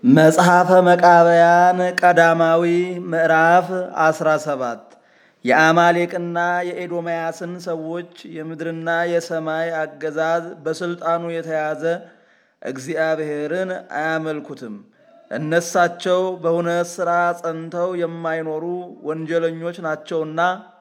መጽሐፈ መቃብያን ቀዳማዊ ምዕራፍ 17 የአማሌቅና የኤዶምያስን ሰዎች የምድርና የሰማይ አገዛዝ በሥልጣኑ የተያዘ እግዚአብሔርን አያመልኩትም። እነሳቸው በእውነት ሥራ ጸንተው የማይኖሩ ወንጀለኞች ናቸውና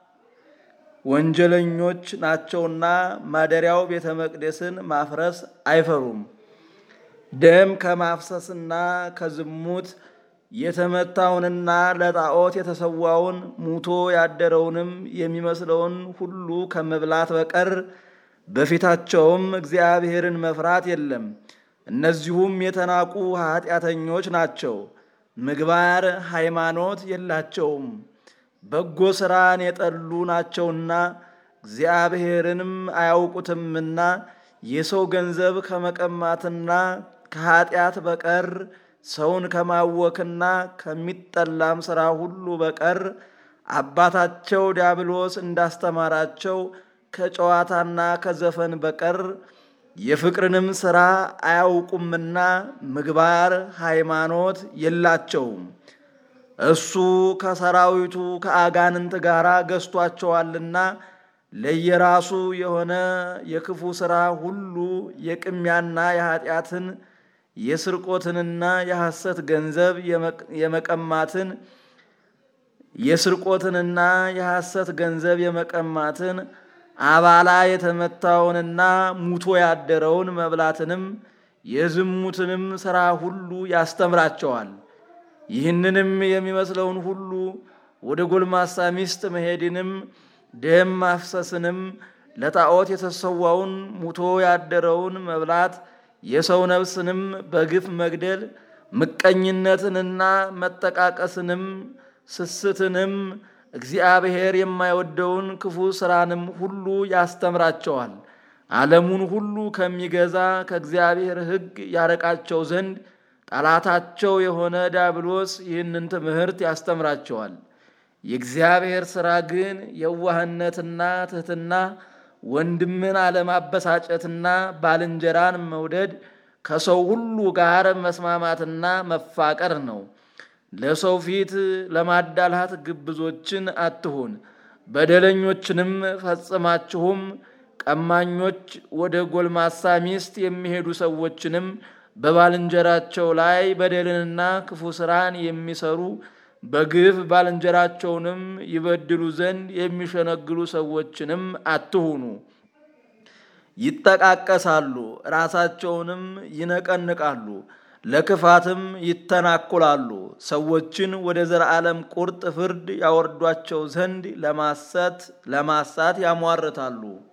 ወንጀለኞች ናቸውና ማደሪያው ቤተ መቅደስን ማፍረስ አይፈሩም። ደም ከማፍሰስና ከዝሙት የተመታውንና ለጣዖት የተሰዋውን ሙቶ ያደረውንም የሚመስለውን ሁሉ ከመብላት በቀር በፊታቸውም እግዚአብሔርን መፍራት የለም። እነዚሁም የተናቁ ኃጢአተኞች ናቸው። ምግባር ሃይማኖት የላቸውም። በጎ ሥራን የጠሉ ናቸውና እግዚአብሔርንም አያውቁትምና የሰው ገንዘብ ከመቀማትና ከኃጢአት በቀር ሰውን ከማወክና ከሚጠላም ሥራ ሁሉ በቀር አባታቸው ዲያብሎስ እንዳስተማራቸው ከጨዋታና ከዘፈን በቀር የፍቅርንም ሥራ አያውቁምና ምግባር ሃይማኖት የላቸውም። እሱ ከሰራዊቱ ከአጋንንት ጋር ገዝቷቸዋልና ለየራሱ የሆነ የክፉ ሥራ ሁሉ የቅሚያና የኃጢአትን የስርቆትንና የሐሰት ገንዘብ የመቀማትን የስርቆትንና የሐሰት ገንዘብ የመቀማትን አባላ የተመታውንና ሙቶ ያደረውን መብላትንም የዝሙትንም ሥራ ሁሉ ያስተምራቸዋል። ይህንንም የሚመስለውን ሁሉ ወደ ጎልማሳ ሚስት መሄድንም ደም ማፍሰስንም ለጣዖት የተሰዋውን ሙቶ ያደረውን መብላት የሰው ነፍስንም በግፍ መግደል ምቀኝነትንና መጠቃቀስንም ስስትንም እግዚአብሔር የማይወደውን ክፉ ሥራንም ሁሉ ያስተምራቸዋል። ዓለሙን ሁሉ ከሚገዛ ከእግዚአብሔር ሕግ ያረቃቸው ዘንድ ጠላታቸው የሆነ ዲያብሎስ ይህንን ትምህርት ያስተምራቸዋል። የእግዚአብሔር ሥራ ግን የዋህነትና ትሕትና፣ ወንድምን አለማበሳጨትና ባልንጀራን መውደድ፣ ከሰው ሁሉ ጋር መስማማትና መፋቀር ነው። ለሰው ፊት ለማዳላት ግብዞችን አትሁን። በደለኞችንም ፈጽማችሁም ቀማኞች፣ ወደ ጎልማሳ ሚስት የሚሄዱ ሰዎችንም በባልንጀራቸው ላይ በደልንና ክፉ ሥራን የሚሰሩ በግፍ ባልንጀራቸውንም ይበድሉ ዘንድ የሚሸነግሉ ሰዎችንም አትሁኑ። ይጠቃቀሳሉ፣ ራሳቸውንም ይነቀንቃሉ፣ ለክፋትም ይተናኩላሉ። ሰዎችን ወደ ዘላለም ቁርጥ ፍርድ ያወርዷቸው ዘንድ ለማሳት ለማሳት ያሟርታሉ።